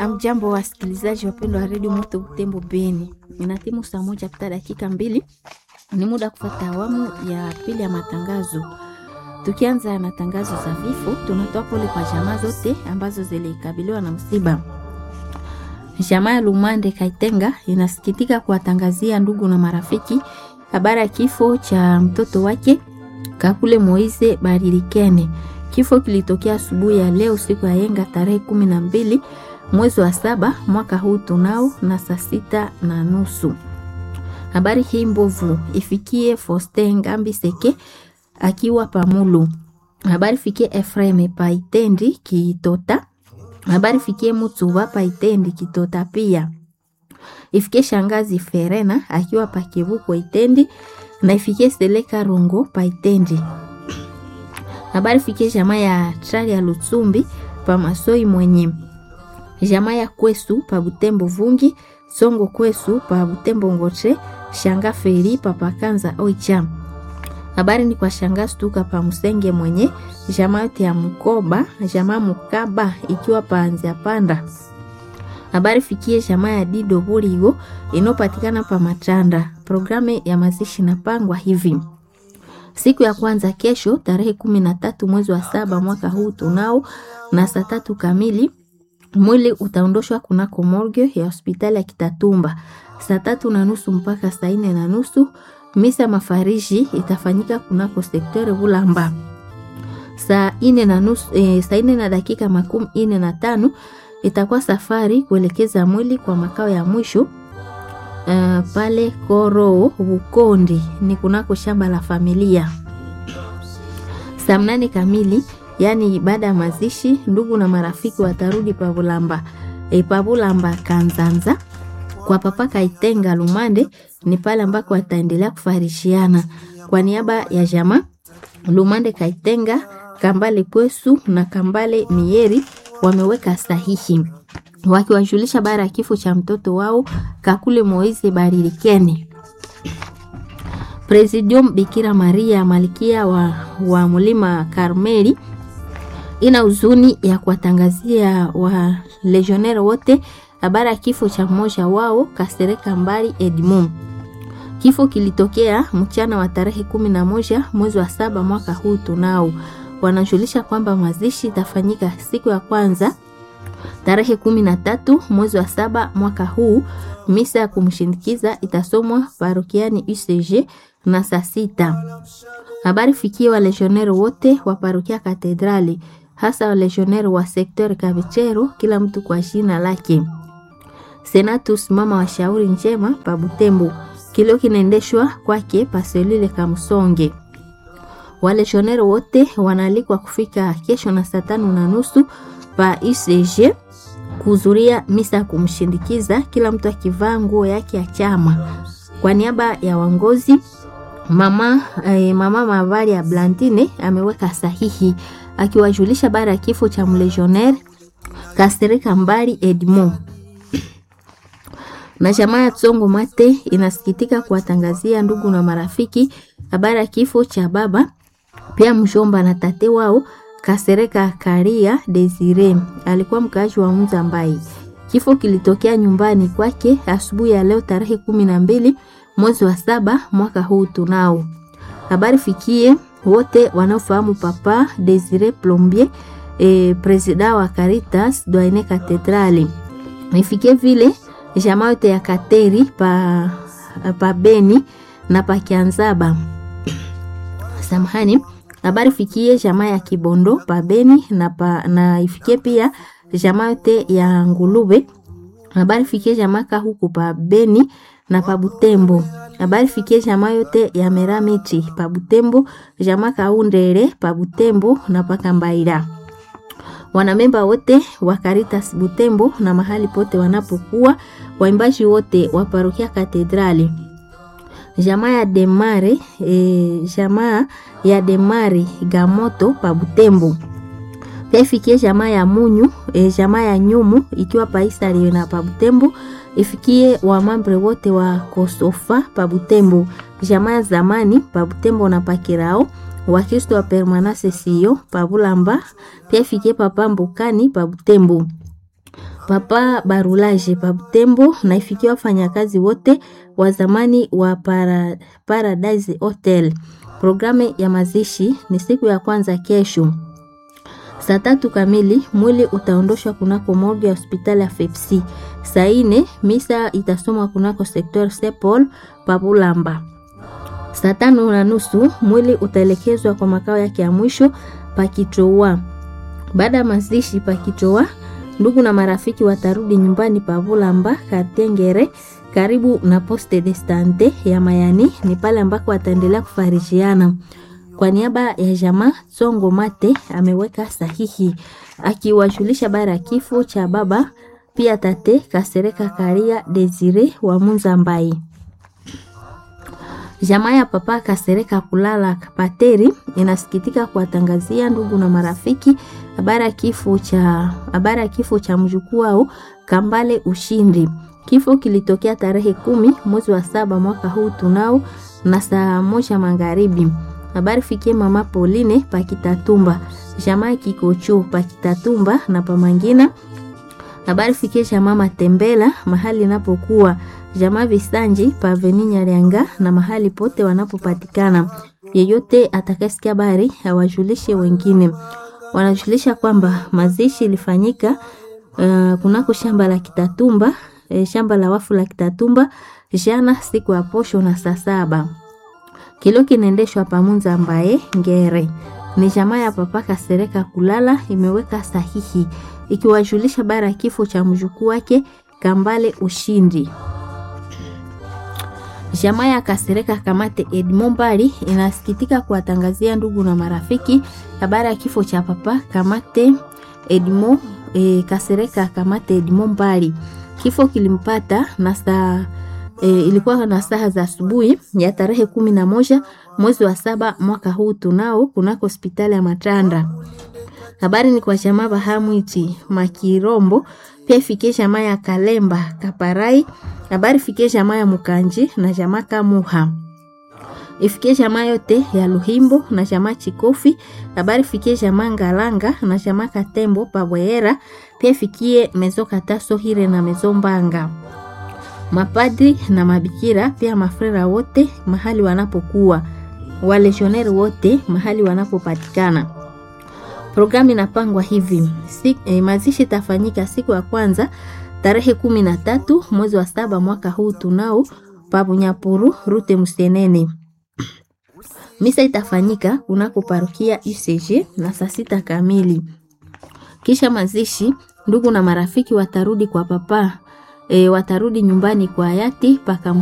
Amjambo wasikilizaji wapendwa wa redio Moto Butembo Beni, inatimu saa moja pita dakika mbili, ni muda kufata awamu ya pili ya matangazo. Tukianza na tangazo za vifo, tunatoa pole kwa jamaa zote ambazo zilikabiliwa na msiba. Jamaa ya Lumande Kaitenga inasikitika kuwatangazia ndugu na marafiki habari ya kifo cha mtoto wake Kakule Moise Barilikene. Kifo kilitokea asubuhi ya leo siku ya yenga tarehe kumi na mbili mwezi wa saba mwaka huu tunao na saa sita na nusu. Habari hii mbovu ifikie Foste Ngambi Seke akiwa Pamulu. Habari fikie Efreme Paitendi Kitota. Habari fikie Mutsuba Paitendi Kitota pia. Ifikie Shangazi Ferena akiwa Pakivuko Itendi na ifikie Seleka Rongo Paitendi. Habari fikie jamaa ya Trali ya Lutsumbi pa Masoi mwenye jamaa ya Kwesu pa Butembo Vungi Songo Kwesu pa Butembo Ngoche Shanga Feri pa Pakanza Oicha. Habari ni kwa Shanga Stuka pa Musenge mwenye jamaa yote ya Mkoba jamaa Mukaba ikiwa pa Anzia Panda. Habari fikie jamaa ya Dido Burigo inopatikana pa Matanda. Programu ya mazishi napangwa hivi siku ya kwanza kesho tarehe kumi na tatu mwezi wa saba mwaka huu tunao na saa tatu kamili mwili utaondoshwa kunako morgue ya hospitali ya Kitatumba saa tatu na nusu mpaka saa nne na nusu. Misa mafariji itafanyika kunako sektori Bulamba saa nne na nusu, e, saa nne na dakika makumi nne na tano itakuwa safari kuelekeza mwili kwa makao ya mwisho Uh, pale Koro Bukondi ni kunako shamba la familia. Saa mnane kamili, yaani baada ya mazishi, ndugu na marafiki watarudi Pabulamba e, Pabulamba Kanzanza kwa papa Kaitenga Lumande, ni pale ambako wataendelea kufarishiana kwa niaba ya jamaa Lumande Kaitenga, Kambale Pwesu na Kambale Mieri wameweka sahihi wakiwajulisha bara ya kifo cha mtoto wao Kakule Moise Barilikene. Presidium Bikira Maria Malkia wa, wa Mlima Karmeli ina huzuni ya kuwatangazia wa legionnaire wote habari ya kifo cha mmoja wao Kasereka Mbali Edmond. Kifo kilitokea mchana wa tarehe kumi na moja mwezi wa saba mwaka huu tunao. Wanajulisha kwamba mazishi itafanyika siku ya kwanza tarehe kumi na tatu mwezi wa saba mwaka huu. Misa ya kumshindikiza itasomwa parokiani UCG na saa sita. Habari fikie wa legionnaire wote wa parokia Katedrali, hasa wa legionnaire wa sekter Kavichero, kila mtu kwa jina lake. Senatus mama wa shauri njema pa Butembo, kilio kinaendeshwa kwake paselile Kamsonge. Waleshonero wote wanaalikwa kufika kesho na saa tano na nusu pa UCG kuhudhuria misa ya kumshindikiza, kila mtu akivaa nguo yake ya chama. Kwa niaba ya wangozi mama, eh, mama Mavari ya Blandine ameweka sahihi akiwajulisha bara ya kifo cha mlegionnaire Kasereka Mbali Edmond na jamaa ya Tsongo Mate inasikitika kuwatangazia ndugu na marafiki habari ya kifo cha baba pia mjomba na tate wao Kasereka Karia Desire alikuwa mkaaji wa Mzambai. Kifo kilitokea nyumbani kwake asubuhi ya leo tarehe kumi na mbili mwezi wa saba mwaka huu tunao. Habari fikie wote wanaofahamu papa Desire Plombier e, presida wa Caritas Doine Katedrali. Ifikie vile jamaa yote ya Kateri pa, pa Beni na pa Kianzaba. Samahani habari fikie jamaa ya Kibondo pa Beni na, pa, na ifikie pia jamaa yote ya Ngulube. Habari fikie jamaa huku pa Beni na pa Butembo. Habari fikie jamaa yote ya Meramiti pa Butembo, jamaa Kaundere pa Butembo na pa Kambaira. Wanamemba wote wa Caritas Butembo na mahali pote wanapokuwa, waimbaji wote wa parokia Katedrali jamaa ya Demare e, jamaa ya Demare Gamoto pa Butembo. Pia ifikie jamaa ya Munyu e, jamaa ya Nyumu ikiwa paisa na pa Butembo. Ifikie wamambre wote wa Kosofa pa Butembo, jamaa ya zamani pa Butembo na Pakirao, Wakristo wa Permanase sio pa Bulamba. Pia ifikie papa Mbukani pa Butembo. Papa Barulaje Pabutembo na ifikia wafanyakazi wote wa zamani wa para, Paradise Hotel. Programu ya mazishi ni siku ya kwanza kesho saa tatu kamili. Mwili utaondoshwa kunako morgue ya hospitali ya FEPSI. Saa ine misa itasomwa kunako sektor Sepol Pabulamba. Saa tano na nusu mwili utaelekezwa kwa makao yake ya mwisho Pakitoa. Baada ya mazishi Pakitoa, ndugu na marafiki watarudi nyumbani Pabulamba Katengere, karibu na Poste de Sante ya Mayani. Ni pale ambako wataendelea kufarijiana. Kwa niaba ya jamaa Songo Mate ameweka sahihi akiwajulisha bara ya kifo cha baba pia tate Kasereka Karia Desire wa Munza Mbai. Jamaa ya papa Kasereka kulala Pateri inasikitika kuwatangazia ndugu na marafiki habari ya kifo cha habari ya kifo cha mjukuu wao Kambale Ushindi. Kifo kilitokea tarehe kumi mwezi wa saba mwaka huu tunao na saa moja magharibi. Habari fikie mama Pauline Pakitatumba, jamaa Kikocho Pakitatumba na Pamangina. Habari fikie jamaa Matembela mahali inapokuwa jamaa Visanji Paveni Nyarianga na mahali pote wanapopatikana. Yeyote atakayesikia habari awajulishe wengine. Wanajulisha kwamba mazishi ilifanyika uh, kunako shamba la Kitatumba, eh, shamba la wafu la Kitatumba jana siku ya posho na saa saba kilo kinaendeshwa pamunza ambaye ngere ni jamaa ya papa Kasereka kulala imeweka sahihi ikiwajulisha bara ya kifo cha mjukuu wake Kambale Ushindi. Jamaa ya Kasereka Kamate Edmond Bali inasikitika kuwatangazia ndugu na marafiki habari ya kifo cha papa Kamate Edmond e, Kasereka Kamate Edmond Bali. Kifo kilimpata na saa E, ilikuwa na saa za asubuhi ya tarehe kumi na moja mwezi wa saba mwaka huu tunao kunako hospitali ya Matanda. Habari ni kwa jamaa Bahamwiti Makirombo, pia ifikie jamaa ya Kalemba Kaparai. Habari ifikie jamaa ya Mukanji na jamaa Kamuha, ifikie jamaa yote ya Luhimbo na jamaa Chikofi. Habari ifikie jamaa Ngalanga na jamaa Katembo Pabwehera, pia ifikie mezo Kataso Hire na mezo Mbanga mapadri na mabikira pia mafrera wote mahali wanapokuwa, waleshoneri wote mahali wanapopatikana. Programu inapangwa hivi si, eh, mazishi itafanyika siku ya kwanza tarehe kumi na tatu mwezi wa saba mwaka huu tunao pabunyapuru rute Musenene. Misa itafanyika kunako parokia UCG na saa sita kamili. Kisha mazishi, ndugu na marafiki watarudi kwa papa E, watarudi nyumbani kwa hayati paka